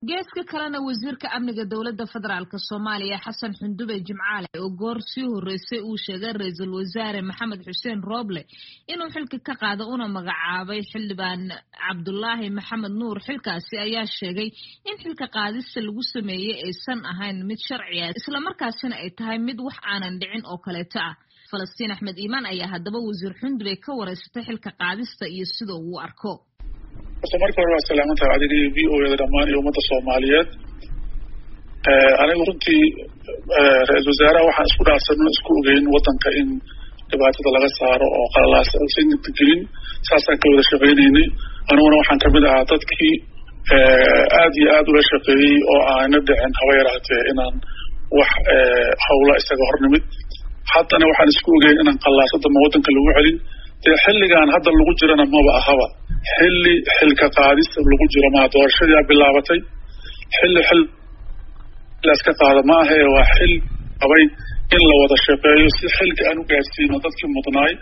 geeska kalena wasiirka amniga dowladda federaalk soomaaliya xasan xundube jimcaale oo goor sii horreysay uu sheegay ra-iisul wasaare maxamed xuseen rooble inuu xilka ka qaado una magacaabay xildhibaan cabdulaahi maxamed nuur xilkaasi ayaa sheegay in xilka qaadista lagu sameeyey aysan ahayn mid sharci ah islamarkaasina ay tahay mid wax aanan dhicin oo kaleeto ah falastiin axmed iimaan ayaa haddaba wasiir xundube ka wareysatay xilka qaadista iyo sida uu arko horta marka hore waa salaamantaha adiga iyo v o eda dhammaan iyo ummadda soomaaliyeed anigu runtii ra-isul wasaaraha waxaan isku dhaarsanno isku ogeyn waddanka in dhibaatada laga saaro oo qalalaas aysan gelin saasaan ka wada shaqaynaynay aniguna waxaan kamid ahaa dadkii aad iyo aad ula shaqeeyey oo aana dhicin haba yaraatee inaan wax hawla isaga hornimid haddana waxaan isku ogeyn inaan qallaasadama waddanka lagu celin dee xilligan hadda lagu jirana maba ahaba xilli xilka qaadis lagu jiro maa doorashadiia bilaabatay xilli xil laska qaada ma ahe waa xil qabay in la wada shaqeeyo si xilka aan u gaarsiino dadkii mudnaay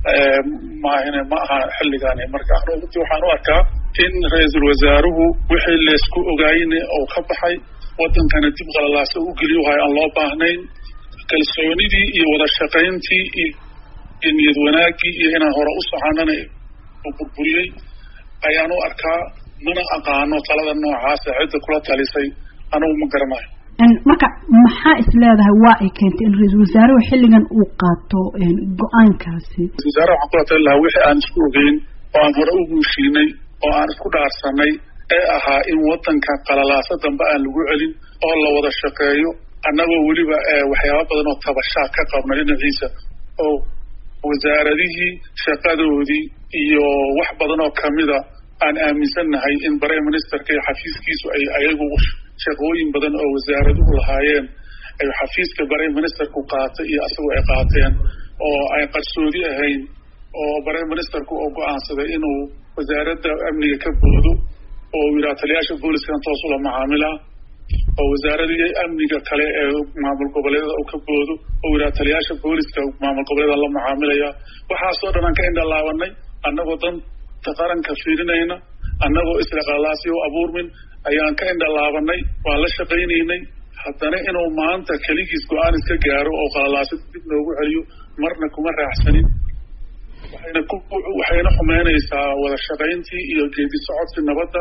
maahine ma aha xilligaani marka anu runtii waxaan u arkaa in ra-iisul wasaaruhu wixii laysku ogaayne oo ka baxay waddankana dib qalalaasa u geliyo wahay aan loo baahnayn kalsoonidii iyo wada shaqayntii iyo niyad wanaagii iyo inaan hore u soconana burburiyey ayaan u arkaa mana aqaano talada noocaasa cidda kula talisay anigu ma garanayo marka maxaa is leedahay waa ay keentay in ra-iisul wasaaruhu xilligan uu qaato go-aankaasi ra-isul wasaaraha waxaan kula tali lahaa wixii aan isku ogeyn oo aan hore u guushiinay oo aan isku dhaarsanay ee ahaa in waddanka qalalaasa dambe aan lagu celin oo la wada shaqeeyo annagoo weliba waxyaaba badan oo tabashaa ka qabna dhinaciisa oo wasaaradihii shaqadoodii iyo wax badan oo kamida aan aaminsannahay in prime ministerka iyo xafiiskiisu ay ayagu shaqooyin badan oo wasaaraduhu lahaayeen ay xafiiska prime ministerku qaatay iyo asagu ay qaateen oo ay qarsoodi ahayn oo prime ministerku oo go-aansaday inuu wasaaradda amniga ka boodo oo yidhaha taliyaasha booliskan toos ula macaamila oo wasaaradii amniga kale ee maamul goboleedada uu ka boodo oo yidhaha taliyaasha booliska maamul goboleeda la macaamilaya waxaasoo dhan aan ka indhalaabanay annagoo danta qaranka fiirinayna annagoo isdhaqaalaasi u abuurmin ayaan ka indhalaabanay waan la shaqaynaynay haddana inuu maanta keligiis go-aan iska gaaro oo qalalaasa dib noogu celiyo marna kuma raaxsanin waxayna ku waxayna xumeynaysaa wada shaqayntii iyo geedi socodkii nabadda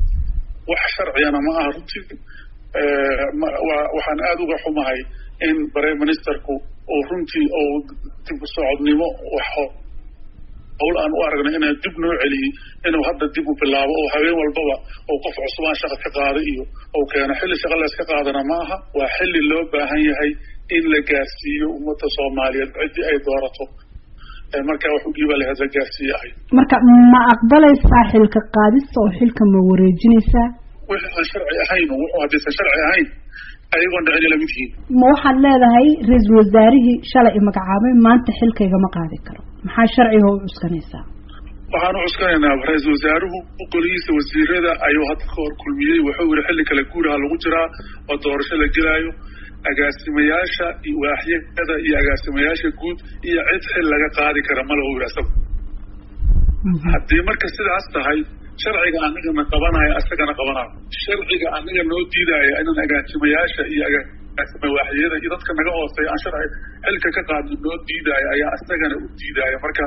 wax sharciyana ma aha runtii waxaan aada uga xumahay in prime ministerku uu runtii uu dib u socodnimo hawl aan u aragnay inaa dib noo celiyey inuu hadda dib u bilaabo oo habeen walbaba oo qof cusubaan shaqa ka qaaday iyo ou keeno xilli shaqa layska qaadana ma aha waa xilli loo baahan yahay in la gaarsiiyo ummadda soomaaliyeed ciddii ay doorato markaa wax u dhiiba laheed la gaarsiiye ahay marka ma aqbalaysaa xilka qaadista oo xilka ma wareejinaysaa wixii aan sharci ahayn wuxuu haddaysan sharci ahayn ayagoon dhicin ila mid yihiin ma waxaad leedahay ra-iisul wasaarihii shalay i magacaabay maanta xilkaygama qaadi karo maxaa sharciga u cuskanaysaa waxaan u cuskanaynaa ra-iisul wasaaruhu golihiisa wasiirada ayuu hadda ka hor kulmiyey wuxuu yihi xilli kale guuraha lagu jiraa oo doorasho la gelaayo agaasimayaasha waaxyada iyo agaasimayaasha guud iyo cid xil laga qaadi kara ma lahu yidhi asagu haddii marka sidaas tahay sharciga anigana qabanayo asagana qabanayo sharciga anaga noo diidaayo inaan agaasimayaasha iyo agaasima waaxyada iyo dadka naga hooseeya aan sharci xilka ka qaadno noo diidaayo ayaa asagana u diidaayo marka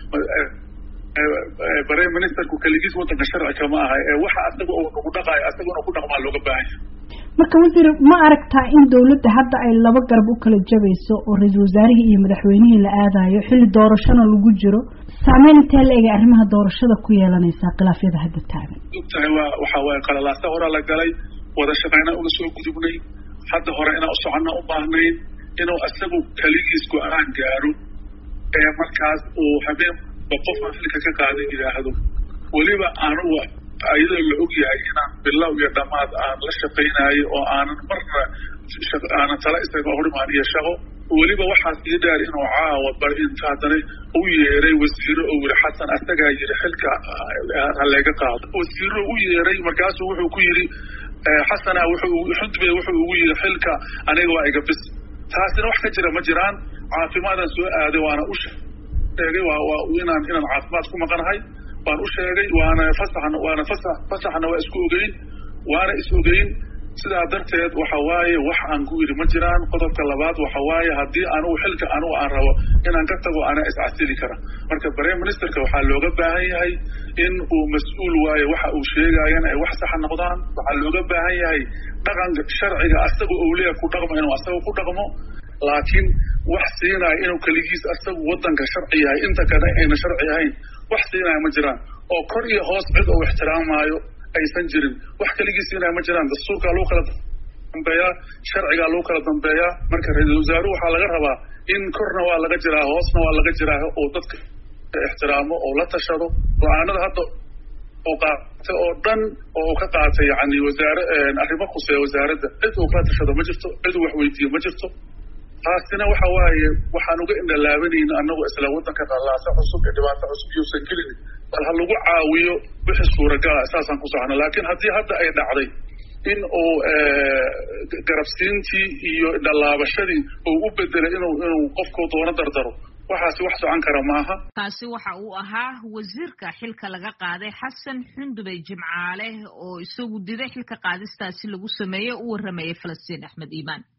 prime ministerku keligiis waddanka sharci kama aha ee waxa asaga uu nagu dhaqaayo asaguna ku dhaqmaa looga baahan yahay marka wasiir ma aragtaa in dawladda hadda ay laba garab u kala jabayso oo ra-iisul wasaarihii iyo madaxweynihii la aadayo xilli doorashona lagu jiro saameyn intee la egay arrimaha doorashada ku yeelanaysaa khilaafyada hadda taagan ogtahay waa waxa waaye qalalaasa horaa la galay wada shaqayna uga soo gudubnay hadda hore inaan usoconna u baahnayn inuu isagu keligiis go-aan gaaro ee markaas uu habeenba qofaan xilka ka qaadan yidhaahdo weliba anugu ayadoo la og yahay inaan bilow iyo dhammaad aan la shaqaynayo oo aanan marna aanan tala isaga horimaan iyo shaqo weliba waxaas ii dheer inuu caawa bar inta haddana u yeeray wasiiro oo yidhi xasan asagaa yidhi xilka haleega qaado wasiiro u yeeray markaasuu wuxuu ku yidhi xasana wuxuu xudbe wuxuu ugu yidhi xilka aniga waa iga bis taasina wax ka jira ma jiraan caafimaadaan soo aaday waana u sheegay waa inaan inaan caafimaad ku maqanahay waan u sheegay waana fasaxna waana fasax fasaxna waa isku ogeyn waana is ogeyn sidaa darteed waxa waaye wax aan ku yidhi ma jiraan qodobka labaad waxa waaye haddii anugu xilka anugu aan rabo inaan ka tago anaa iscasili kara marka prime ministerka waxaa looga baahan yahay in uu mas-uul waayo waxa uu sheegaayana ay wax saxa noqdaan waxaa looga baahan yahay dhaqanka sharciga asaga ou leeya ku dhaqmo inuu asaga ku dhaqmo laakiin wax siinaya inuu keligiis asagu wadanka sharci yahay inta kale ayna sharci ahayn wax siinaya ma jiraan oo kor iyo hoos cid uu ixtiraamaayo aysan jirin wax keligii siinaya ma jiraan dastuurkaa lagu kala dambeeyaa sharcigaa lagu kala dambeeyaa marka ra-iisul wasaaruhu waxaa laga rabaa in korna waa laga jiraa hoosna waa laga jiraa oo dadka ixtiraamo oo la tashado go-aanada hadda oo qaatay oo dhan oo uu ka qaatay yani wasaare arrimo khuseeya wasaaradda cid uu kala tashado ma jirto cid uu wax weydiiyo ma jirto taasina waxa waaye waxaan uga indhalaabanayna anagoo isla wadanka qallaasa cusub ee dhibaato cusub iyousan gelin bal ha lagu caawiyo wixii suuragala saasaan ku socno laakiin haddii hadda ay dhacday in uu garabsiintii iyo dhalaabashadii uu u bedelay inuu inuu qofku doono dardaro waxaasi wax socon kara maaha kaasi waxa uu ahaa wasiirka xilka laga qaaday xasan xundubey jimcaale oo isagu diday xilka qaadistaasi lagu sameeyey u warramayay falastiin axmed iimaan